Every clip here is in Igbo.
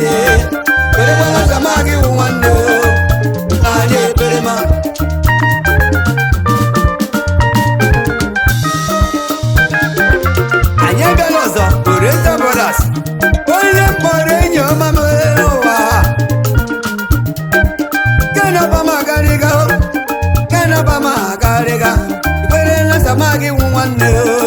niile kwerekwala sama gị wụ nwanne o anyị ekpere ma anyị abịala ọzọ Oriental Brothers onye mkpọrọ enyi ọma m n'ụwa kenabama agarịga kenabama agarịga ikpere na sama gị wụ nwanne o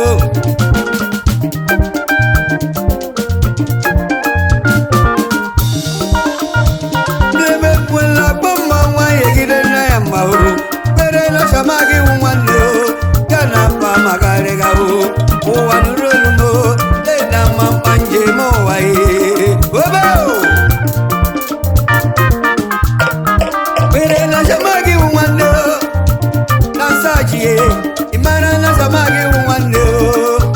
n'ebe kwela kpọ mma nwanyị egide nne ya mma o kpere na sama gị wụ nwanne o kenabama agarịga o ụwa nụrụ olu m o lena mma mkpa njem ụwa ye obe o Pere na samagi wụ nwanne o na nsachi ye ịmara na samagi wụ nwanne o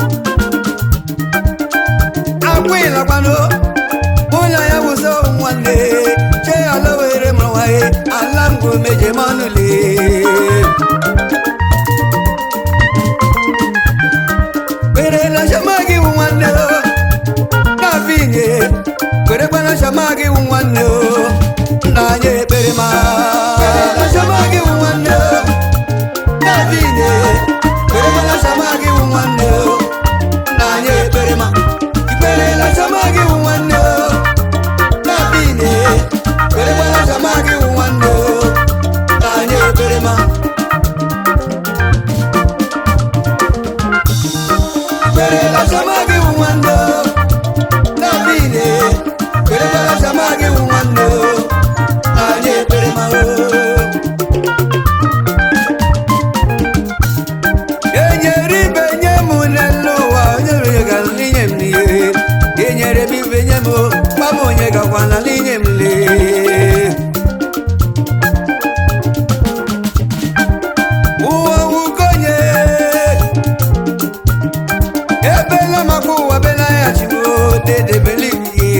akwịlakwanụ ụlọ ya wụso nwanne che ala were ma nwaye ala ngwu meje manụle Pere na samagi wụ nwanne o na vinye kwerekwana samagi wụ nwanne o nna anyị ekpere ma na samagi wụ nwanne o na vinye kwerekwana samagi wụ nwanne o nna anyị ekpere ma ikpere na samagi wụ nwanne o na vinye kwerekwana samagi wụ nwanne o nna anyị ekpere ma ikpere na samagi wụ nwanne o Davide, kwere kwara sama gị wụ nwanne o, anyị ekpere ma o. Enyere ibe nye m n'elu ụwa, onye onye ga n'inye m n'ihe. Enyere m ibe nye m o, gwa m onye gakwana n'inye m lee. Ụwa wukonye, ebela maka ụwa bela ya chimo dedebelibiye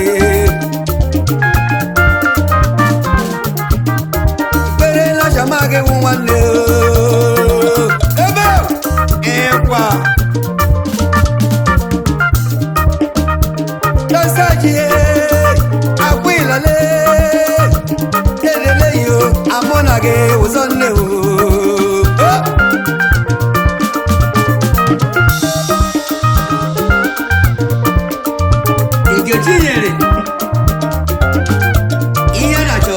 ikpere na chama gị wụ nwanne o. ebe ịkwa dasajiye akwa ịlale edele yo amụ na gị ụzọ nne o Oh! Nkechi nyere ihe a na-achọ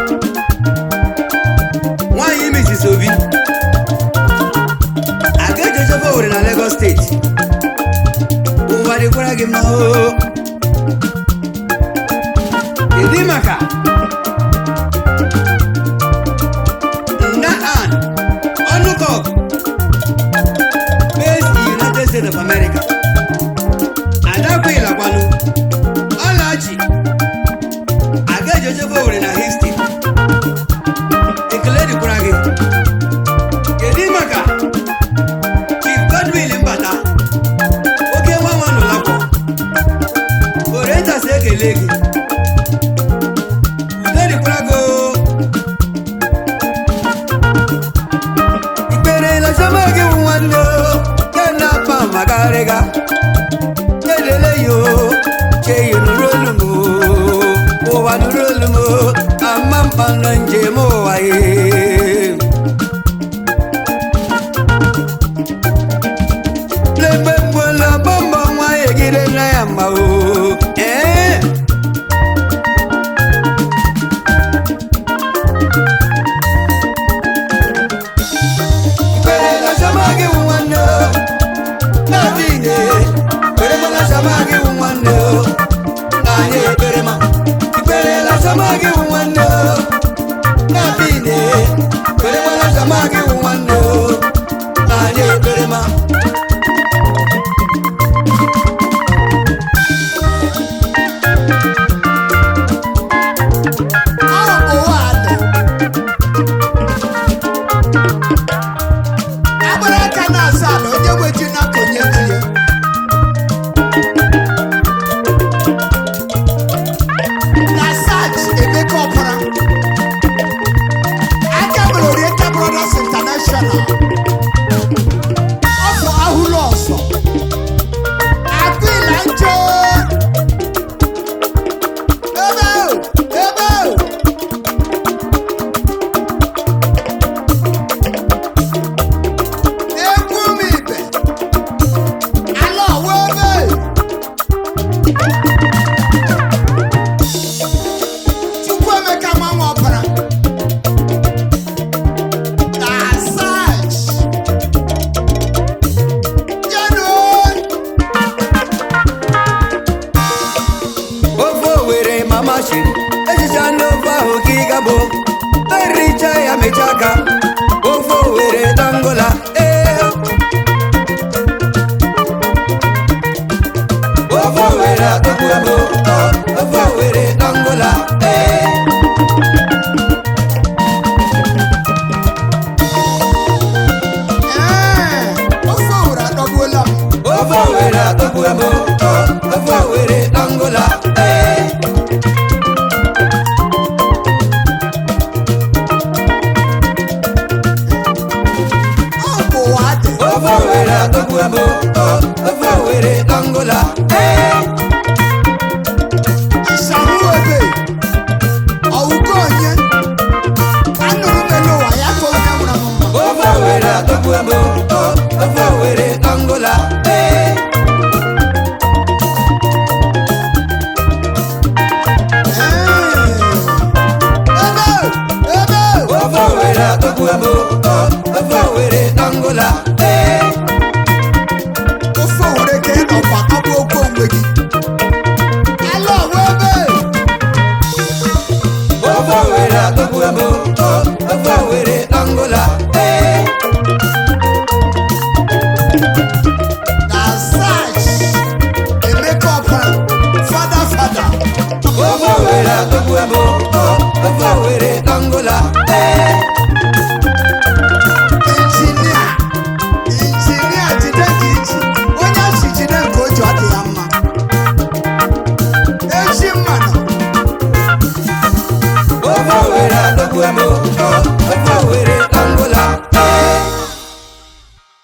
nwaanyị Mrs. Obi aga ejejobe Owerri na Lagos steeti ụwa dịkwara gị mma o kedu maka nda an ọnụkọk based in United States of America adakwa ịlakwanụ ọlachi aga ejojobe Owerri na Houston ekele dịkwara gị kedu maka Chief Godwin Mbata oke nwa nwa n'ụlọakwọ Oriental si ekele gị udo dịkwara gị o. ikpere na chama gị wụ nwanne o kena pa magarịga kelele yo cheyi nụrụ olu m o, ụwa nụrụ olu m o, ama mkpa nọ njem ụwa ye lemgbe mgbola bọmbọ nwa egide na ya mma o ee ikpere na chama gị wụ nwanne o Nadine, kwere kwala sama gị wụ nwanne o na anyị ekpere ma ikpere la sama gị wụ nwanne o Nadine, kwere kwala sama gị wụ nwanne o na anyị ekpere ma ahụ ụwa dị agbara aka na-asa ala onye nweji na konye ji ya na sach emeka ọpara mama shiri echicha n'ofe ahụ ka ị gabụ ericha ya mecha aka ofe owere dangola ee ofe owere atọgbu ebo ofe owere dangola ee Ee, ofe owere adọgbuola m ofe owere atọgbu ebo ofe owere dangola ee ọ bụ ụwa dị ofe owere atọgbu ebo ofe owere dangola ee ịsahụ ebe ọwụgo onye anụrụ m elu ụwa ya ka onye nwụrụ m mma ofe owere atọgbu ebo ofe owere dangola ee Ee, ebe ebe ofe owere atọgbu ebo ofe owere dangola ee ofe owere ka ị nọkwa kagbuo okwu onwe gị ala ọwa ebe ofe owere atọgbu ebo ofe owere dangola ee na sach emeka ọpa fada fada ofe owere atọgbu ebo ofe owere dangola ee injinia injinia jide ka iji onye si jide nke o ji ọ dị ya mma echi mmanụ ofe owere atọgbu ebo ofe owere